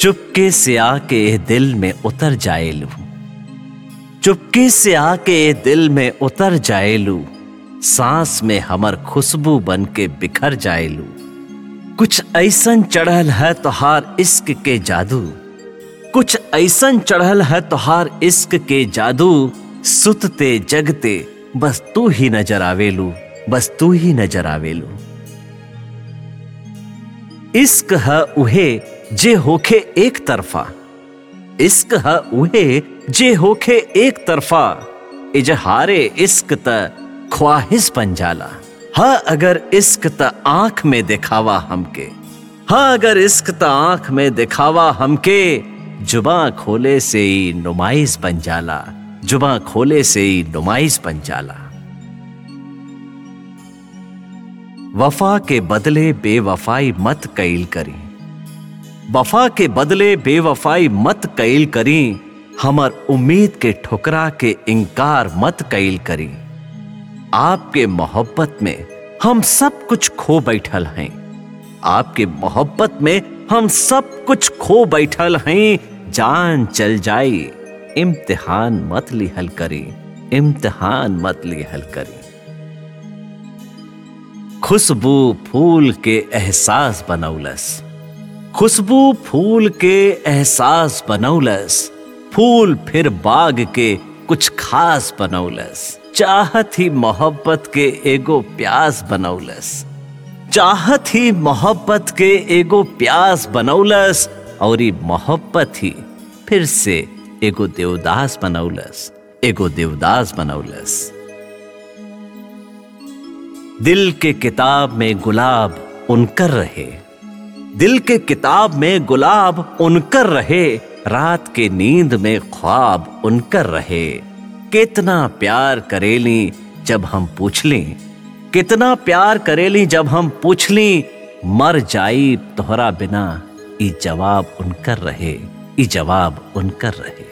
चुपके से आके ए दिल में उतर जाएलू चुपके से आके ए दिल में उतर जाएलू सांस में हमर खुशबू बन के बिखर जाएलू कुछ ऐसन चढ़ल है तोहार इश्क के जादू कुछ ऐसन चढ़ल है तोहार इश्क के जादू सुतते जगते बस तू ही नजर आवेलू बस तू ही नजर आवेलू इश्क है उहे जे होखे एक तरफा इश्क है उहे जे होखे एक तरफा इजहारे इश्क त ख्वाहिश बन जाला हा अगर इश्क त आंख में दिखावा हमके हा अगर इश्क त आंख में दिखावा हमके जुबा खोले से ही नुमाइश बन जाला जुबा खोले से ही नुमाइश बन जाला वफा के बदले बेवफाई मत कैल करी वफा के बदले बेवफाई मत कैल करी हमर उम्मीद के ठुकरा के इनकार मत कैल करी आपके मोहब्बत में हम सब कुछ खो बैठल हैं आपके मोहब्बत में हम सब कुछ खो बैठल हैं जान चल जाई इम्तिहान मत लिहल करी इम्तिहान मत लिहल करी खुशबू फूल के एहसास बनौलस खुशबू फूल के एहसास बनौलस फूल फिर बाग के कुछ खास बनौलस चाहत ही मोहब्बत के एगो प्यास बनौलस चाहत ही मोहब्बत के एगो प्यास बनौलस और ई मोहब्बत ही फिर से एगो देवदास बनौलस एगो देवदास बनौलस दिल के किताब में गुलाब उनकर रहे दिल के किताब में गुलाब उनकर रहे रात के नींद में ख्वाब उनकर रहे कितना प्यार करेली जब हम पूछ ली कितना प्यार करेली जब हम पूछ ली मर जाई तोहरा बिना ई जवाब उनकर रहे ई जवाब उनकर रहे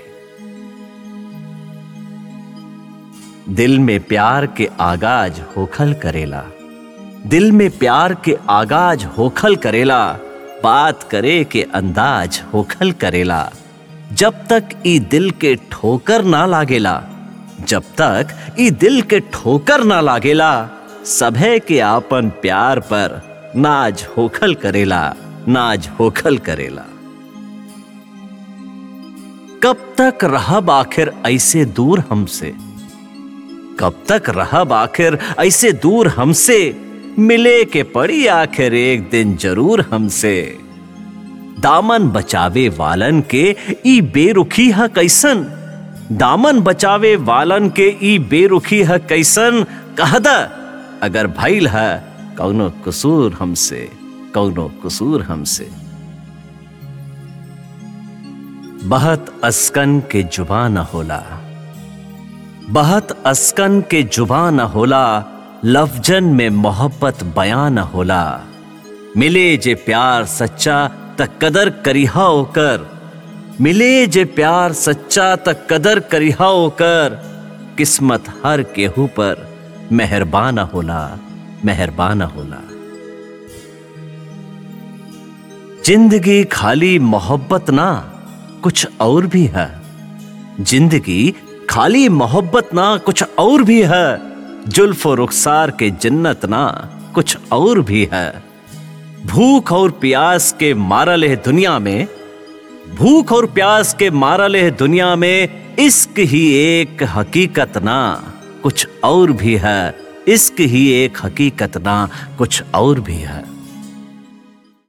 दिल में प्यार के आगाज होखल करेला दिल में प्यार के आगाज होखल करेला बात करे के अंदाज होखल करेला जब तक ई दिल के ठोकर ना लागेला जब तक ई दिल के ठोकर ना लागेला सभे के आपन प्यार पर नाज होखल करेला नाज होखल करेला कब तक रहब आखिर ऐसे दूर हमसे कब तक रहब आखिर ऐसे दूर हमसे मिले के पड़ी आखिर एक दिन जरूर हमसे दामन बचावे वालन के ई बेरुखी है कैसन दामन बचावे वालन के ई बेरुखी है कैसन कहदा अगर भइल है कौनो कसूर हमसे कौनो कसूर हमसे बहत अस्कन के जुबा न होला बहत अस्कन के जुबा न होला लफजन में मोहब्बत बयान न होला मिले जे प्यार सच्चा त कदर करिहा ओकर मिले जे प्यार सच्चा त कदर करिहा ओकर किस्मत हर केहू पर मेहरबान होला मेहरबान होला जिंदगी खाली मोहब्बत ना कुछ और भी है जिंदगी खाली मोहब्बत ना कुछ और भी है जुल्फ और रुखसार के जन्नत ना कुछ और भी है भूख और प्यास के मारल है दुनिया में भूख और प्यास के मारल है दुनिया में इश्क ही एक हकीकत ना कुछ और भी है इश्क ही एक हकीकत ना कुछ और भी है